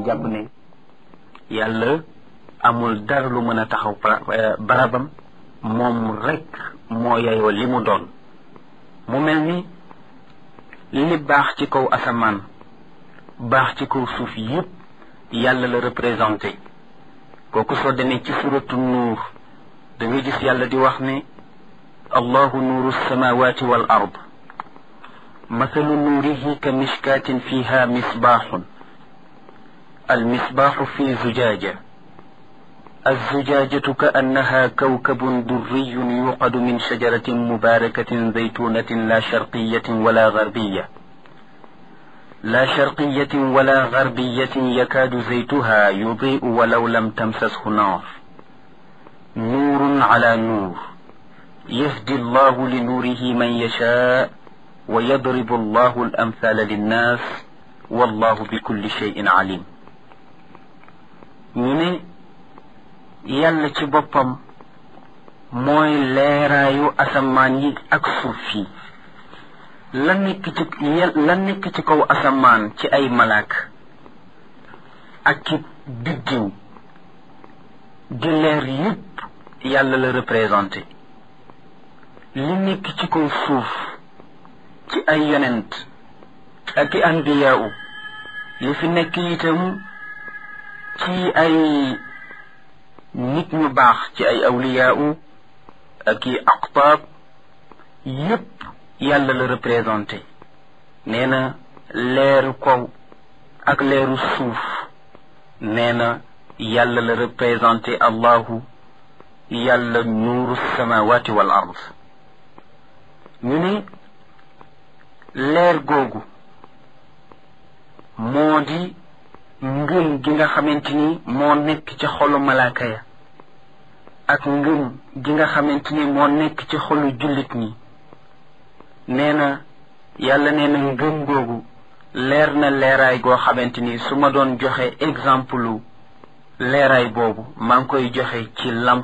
jàpp ne yàlla amul dara lu mën a taxaw barabam moom rekk moo yeyoo li mu doon mu mel ni li baax ci kaw asamaan baax ci kaw suuf yépp yàlla la représenté kooku soo demee ci suratu nuur da nga gis yàlla di wax ne allahu nuuru samawati wal ard mathalu nuurihi ka mishkatin fiha misbaaxun المصباح في زجاجة الزجاجة كأنها كوكب دري يوقد من شجرة مباركة زيتونة لا شرقية ولا غربية لا شرقية ولا غربية يكاد زيتها يضيء ولو لم تمسسه نار نور على نور يهدي الله لنوره من يشاء ويضرب الله الأمثال للناس والله بكل شيء عليم ñu ne yàlla ci boppam mooy leeraayu asamaan yi ak suuf yi la nekk ci la nekk ci kaw asamaan ci ay malaak ak ci biddiw di leer yépp yàlla la représenté li nekk ci kaw suuf ci ay yonent ak i anbiyaawu li fi nekk itam ci ay nit ñu baax ci ay awliyaawu ak i aqtaab yépp yàlla la représenté nee na leeru kaw ak leeru suuf nee na yàlla la représenté allahu yàlla nuuru samawati wal ard ñu ne leer googu moo di ngëm gi nga xamante ni moo nekk ci xolu malaaka ya ak ngëm gi nga xamante ni moo nekk ci xolu jullit ñi nee na yàlla nee na ngëm googu leer na leeraay goo xamante ni su ma doon joxe exemple leeraay boobu maa ngi koy joxe ci lamp